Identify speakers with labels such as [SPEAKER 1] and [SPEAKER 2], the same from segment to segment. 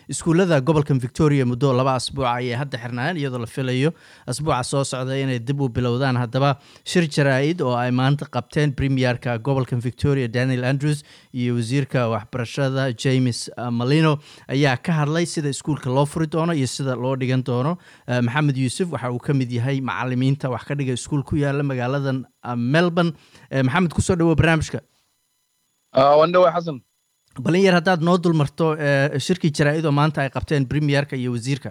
[SPEAKER 1] iskuullada gobolkan victoria muddo laba asbuuca ayay hadda xirnaayeen iyadoo la filayo asbuuca soo socda inay dib u bilowdaan haddaba shir jaraa-id oo ay maanta qabteen premierka gobolkan victoria daniel andrews iyo wasiirka waxbarashada james malino ayaa ka hadlay sida iskuulka loo furi doono iyo sida loo dhigan doono maxamed yuusuf waxa uu ka mid yahay macalimiinta wax ka dhiga iskuul ku yaala magaaladan melbourne maxamed kusoo dhawo barnaamijka
[SPEAKER 2] wandhawe xasan
[SPEAKER 1] balin yar haddaad noo dulmarto shirkii jaraa-id oo maanta ay qabteen premierka iyo wasiirka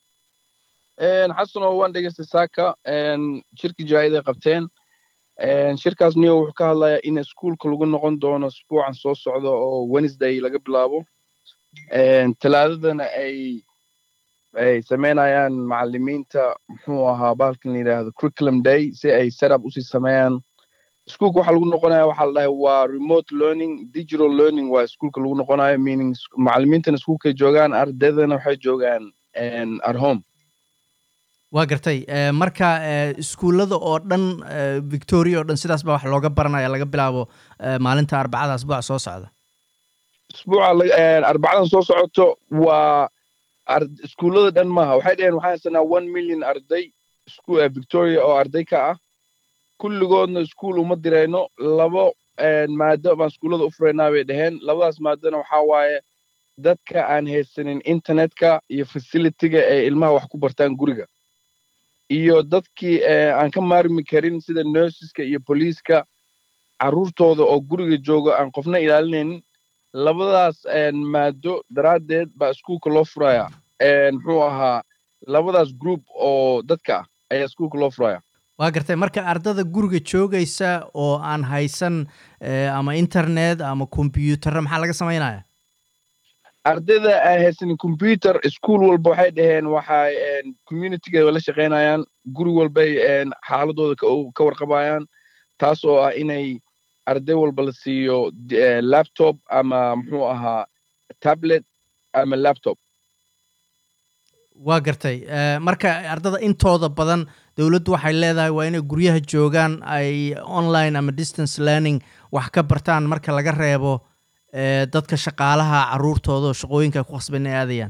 [SPEAKER 2] xasan oo waan dhegeystay saaka shirkii jaraa-id ay qabteen shirkaas niyo wuxuu ka hadlayaa in iskuulka lagu noqon doono isbuucan soo socda oo wednesday laga bilaabo talaadadana ay ay samaynayaan macalimiinta muxuu ahaa bahalkan la yidhaahdo curriculum day si ay setup usii sameeyaan iskuulka waxaa lagu noqonaya waxaa la dhahay waa remote learning digital learning waa iskuulka lagu noqonayo meaning macalimiintana iskuulkay joogaan ardaydana waxay joogaan at home
[SPEAKER 1] waa gartay marka iskuullada oo dhan victoria oo dhan sidaas baa wax looga baranaya laga bilaabo maalinta arbacada asbuuca soo socda
[SPEAKER 2] isbuuca arbacadan soo socoto waa iskuullada dhan maaha waxay dhaheen waxaan haysanaa one million arday victoria oo arday ka ah kulligoodna iskuul uma dirayno labo maado baan iskuullada u furaynaa bay dhaheen labadaas maadona waxaa waaye dadka aan haysanin internetka iyo facilityga ee ilmaha wax ku bartaan guriga iyo dadkii aan ka maarmi karin sida nurseska iyo boliiska carruurtooda oo guriga jooga aan qofna ilaalinaynin labadaas maado daraaddeed baa iskuulka loo furaya muxuu ahaa labadaas group oo dadka ah ayaa iskuulka loo furaya
[SPEAKER 1] waa gartay marka ardada guriga joogaysa oo aan haysan ama internet ama kombyuutarra maxaa laga samaynaya
[SPEAKER 2] ardayda aan haysanin combyuter iskuol walba waxay dhaheen waxay communityga la shaqaynayaan guri walbay xaaladooda ka warqabayaan taas oo ah inay arday walba la siiyo laptop ama muxuu ahaa tablet ama laptop
[SPEAKER 1] waa gartay marka ardada intooda badan dowladdu waxay leedahay waa inay guryaha joogaan ay online ama distance learning wax ka bartaan marka laga reebo dadka shaqaalaha carruurtooda oo shaqooyinka ku khasban inay aadayaan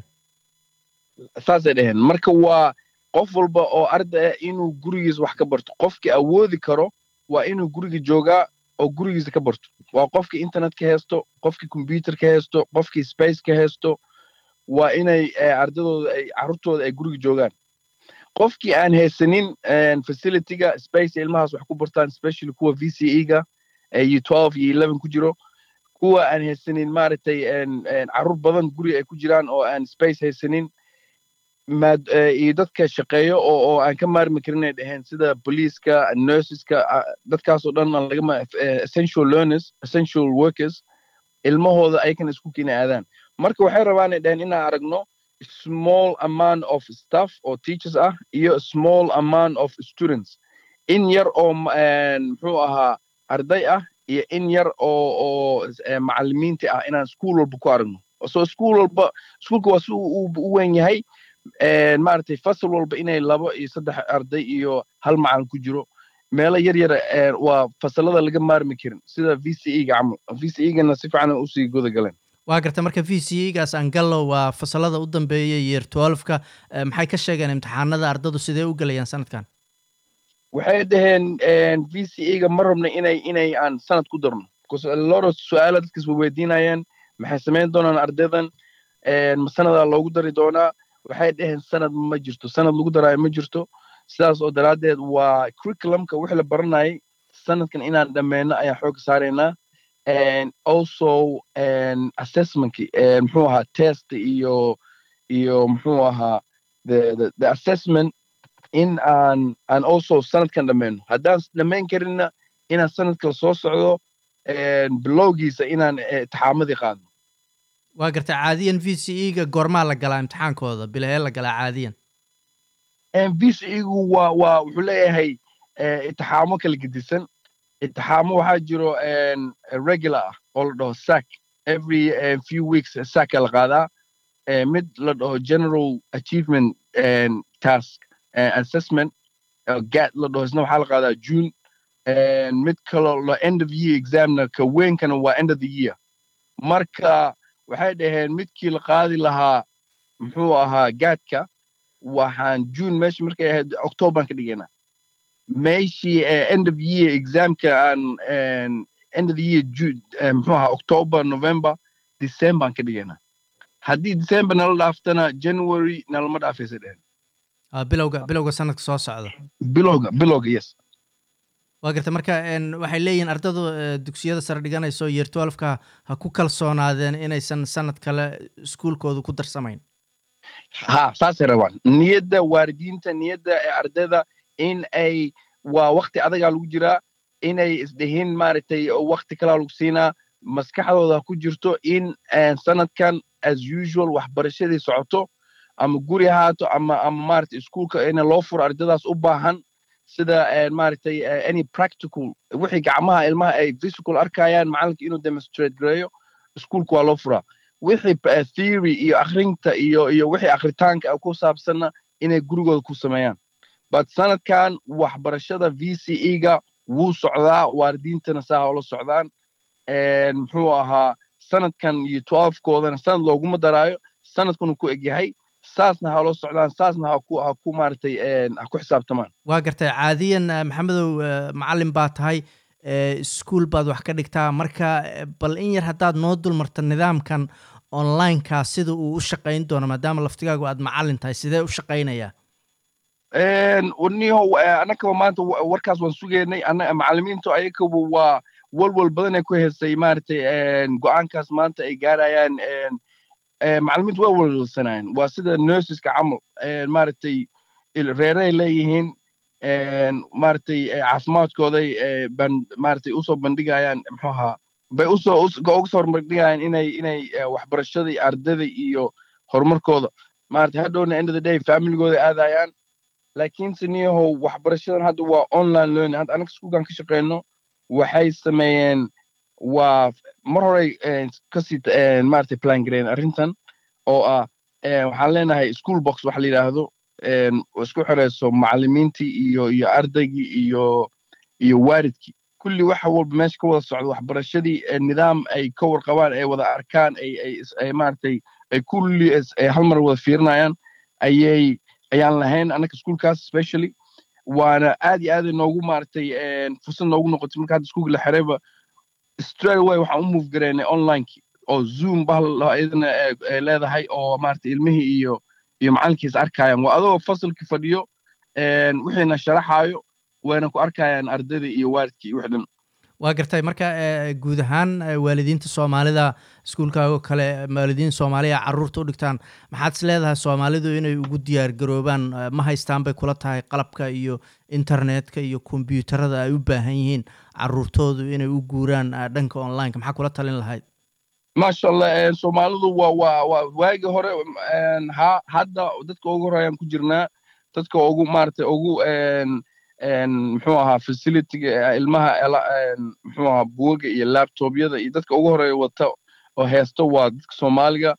[SPEAKER 2] saasay dhaheen marka waa qof walba oo arday ah inuu gurigiisa wax ka barto qofkii awoodi karo waa inuu guriga joogaa oo gurigiisa ka barto waa qofkii internet ka haysto qofkii combyuter ka haysto qofkii space ka haysto waa inay ardadooda ay carruurtooda ay guriga joogaan qofkii aan haysanin facilityga space ilmahaas wax ku bartaan especially kuwa v c e ga iyo twelve iyo eleven ku jiro kuwa aan haysanin maaragtay carruur badan guriga ay ku jiraan oo aan space haysanin iyo dadka shaqeeyo oo oo aan ka maarmi karin ay dhaheen sida boliiska nurseska dadkaasoo dhan lagama essential learners essential workers ilmahooda ayakana iskuulka inay aadaan marka waxay rabaan ay dhaheen inaan aragno small amount of staff oo teachers ah iyo small amount of students in yar oo muxuu ahaa arday ah iyo in yar oo oo macalimiinta ah inaan iskuol walba ku aragno so iskuol walba iskuulka waa si u weyn yahay maaragtay fasal walba inay labo iyo saddex arday iyo hal macalin ku jiro meelo yar yar waa fasalada laga maarmi karin sida v c e ga camal v c e gana si fiican usii guda galeen
[SPEAKER 1] waa garta marka v c e gaas angallo waa fasalada u dambeeya yeer twelfka maxay ka sheegeen imtixaanada ardadu sidee u gelayaan sanadkan
[SPEAKER 2] waxay dhaheen v c e ga ma rabna inay inay aan sanad ku darno because loro su-aala dadkas way weydiinayeen maxay samayn doonaan ardaydan ma sanadaa loogu dari doonaa waxay dhaheen sanad ma jirto sanad lagu daraayo ma jirto sidaas oo daraaddeed waa curriculumka wixii la baranayay sanadkan inaan dhammeyno ayaan xooga saaraynaa also assessmentkii muxuu ahaa test iyo iyo muxuu ahaa the, the, the assessment in aan aan also sanadkan dhammeyno haddaan dhammayn karinna inaan sanadkala soo socdo bilowgiisa inaan itixaamadii qaadno
[SPEAKER 1] waa garta caadiyan v c e ga goormaa la galaa imtixaankooda bilahee la galaa caadiyan
[SPEAKER 2] v c e gu waa waa wuxuu leeyahay itixaamo kala gedisan itixaamo waxaa jiro regular ah oo la dhaho sac every few weeks sacka la qaadaa mid la dhaho general achievement task assessment gat la dhaho isna waxaa la qaadaa june mid kaloo la end of year examna ka weynkana waa end of the year marka waxay dhaheen midkii la qaadi lahaa muxuu ahaa gaadka waxaan june meesha markay ahayd octoberan ka dhigaynaa meeshii end of year examka aan end of the year june muxuu ahaa october november decemberan ka dhigaynaa haddii december nala dhaaftana january nalama dhaafaysa dhehen
[SPEAKER 1] bilowga bilowga sanadka soo socda
[SPEAKER 2] bilowga bilowga yes
[SPEAKER 1] waa garta marka waxay leeyihiin ardadu dugsiyada sare dhiganayso year twelfka ha ku kalsoonaadeen inaysan sanad kale iskuulkooda ku darsamayn
[SPEAKER 2] ha saasay rabaan niyadda waalidiinta niyadda ee ardayda in ay waa wakti adagaa lagu jiraa inay isdhihin maaragtay wakti kalaa lagu siinaa maskaxdooda ku jirto in sanadkan as usual waxbarashadii socoto ama guri ahaato ama ama maaragtay iskuulka in loo furo ardaydaas u baahan sida maaragtay any practical wixii gacmaha ilmaha ay physical arkayaan macalinka inuu demonstrate gareeyo iskuulka waa loo furaa wixii theory iyo akhrinta iyo iyo wixii akhritaanka ku saabsanna inay gurigooda ku sameeyaan but sanadkan waxbarashada v c e ga wuu socdaa waalidiintana saa ula socdaan muxuu ahaa sanadkan iyo twelfkoodana sanad looguma daraayo sanadkanu ku egyahay saasna ha loo socdaan saasna ha ku ha ku maaragtay ha ku xisaabtamaan
[SPEAKER 1] waa gartay caadiyan maxamedow macallin baa tahay iskuol baad wax ka dhigtaa marka bal in yar haddaad noo dulmarta nidaamkan onlineka sida uu u shaqayn doono maadaama laftigaagu aad macallin tahay sidee u shaqaynayaa
[SPEAKER 2] niho annagaba maanta warkaas waan sugaynay macallimiintu ayagaba waa walwal badan ay ku heysay maaragtay go'aankaas maanta ay gaarayaan macallimiintu waa walwalsanayaan waa sida nurseska camal maaragtay reeray leeyihiin maaragtay caafimaadkooday ban maaragtay usoo bandhigayaan muxuu ahaa bay usoo uga soo bandhigayaan inay inay waxbarashadii ardada iyo horumarkooda maaragtay hadhowna end of the day familygooda aadayaan laakiinse niyahow waxbarashadan hadda waa online learning hadda anaga iskuulkan ka shaqeyno waxay sameeyeen waa mar horey kasii maaragtay plan gareyn arrintan oo ah waxaan leenahay school box waxa la yidhaahdo isku xirayso macallimiintii iyo iyo ardaygii iyo iyo waalidkii kulli waxa walba meesha ka wada socda waxbarashadii nidaam ay ka warqabaan ay wada arkaan ay ay maaragtay ay kulli hal mar wada fiirinayaan ayay ayaan lahayn annaka iskuulkaas specially waana aad iyo aad noogu maaragtay fursad noogu noqotay marka hadda iskuulka la xirayba straight away waxaan u move gareynay onlinekii oo zoom bahal iyadana ay leedahay oo maaragtay ilmihii iyo iyo macalinkiis arkayaan waa adoo fasalkii fadhiyo wixiina sharaxaayo wayna ku arkayaan ardayda iyo waalidkii wix dhan
[SPEAKER 1] waa gartay marka guud ahaan waalidiinta soomaalida iskuulkaago kale waalidiin soomaaliya carruurta u dhigtaan maxaad is leedahay soomaalidu inay ugu diyaar garoobaan ma haystaan bay kula tahay qalabka iyo internetka iyo kombyuutarada ay u baahan yihiin carruurtoodu inay u guuraan dhanka onlineka maxaa kula talin lahayd
[SPEAKER 2] maasha allah soomaalidu waa waa waa waagii hore ha hadda dadka ugu horeyaan ku jirnaa dadka ugu maaragtay ugu muxuu ahaa facilityga ilmaha muxuu ahaa buuga iyo laptopyada iyo dadka ugu horeeya wata oo heesto waa dadka soomaaliga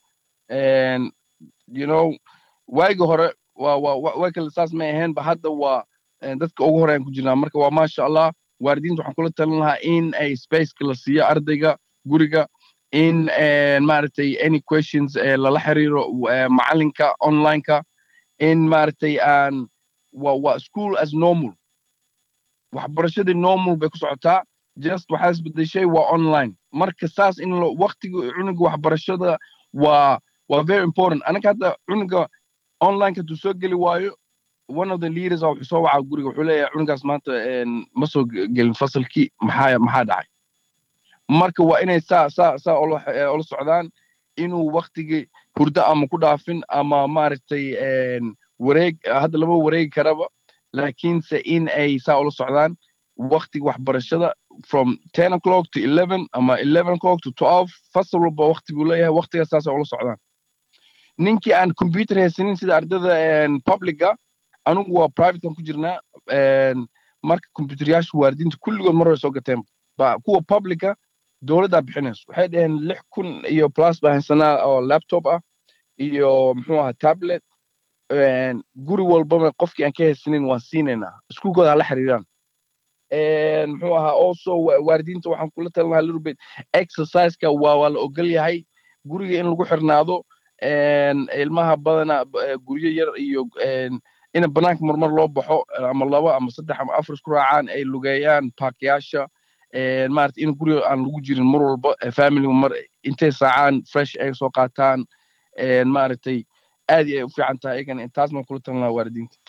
[SPEAKER 2] you know waagii hore waa waa way kale saas may ahayn ba hadda waa dadka ugu horeeyaan ku jirnaa marka waa maasha allah waalidiinta waxaan kula talin lahaa in ay spaceka la siiyo ardayga guriga in maaragtay any questions lala xiriiro macalinka onlineka in maaragtay aan waa waa school as normal waxbarashadii normal bay ku socotaa just waxaa isbedeshay waa online marka saas in waktiga cunuga waxbarashada waa waa very important anaga hadda cunuga onlineka hadduu soo geli waayo one of the leaders a wuxuu soo wacaa guriga wuxuu leeyahay cunugaas maanta ma soo gelin fasalkii maxaa maxaa dhacay marka waa inay saa saa saa ula socdaan inuu waktigii hurdo ama ku dhaafin ama maaragtay wareeg hadda lama wareegi karaba laakiinse in ay saa ula socdaan waktiga waxbarashada from ten o'clock to eleven ama eleven o'clock to twelve fasal walba wakti buu leeyahay waktigaas saasa ula socdaan ninkii aan computer haysanin sida ardada publica anugu waa privatekan ku jirnaa marka computeryaasha waalidiinta kulligood mar hore soo gateen kuwa publica dowladdaa bixinayso waxay dhaheen lix kun iyo plus baa haysanaa oo laptop ah iyo muxuu ahaa tablet guri walbaba qofkii aan ka haysanin waan siinaynaa iskuulkooda hala xiriiraan muxuu ahaa also waalidiinta waxaan kula talinaha little bit exerciseka waa waa la ogol yahay guriga in lagu xirnaado ilmaha badana guryo yar iyo in banaanka marmar loo baxo ama laba ama saddex ama afar isku raacaan ay lugeeyaan parkyaasha maarata in guriga aan lagu jirin mar walba family mar intay saacaan fresh ay soo qaataan maaragtay aad ay u fiican tahay ayagana taasna kula talin lahaa waalidiinta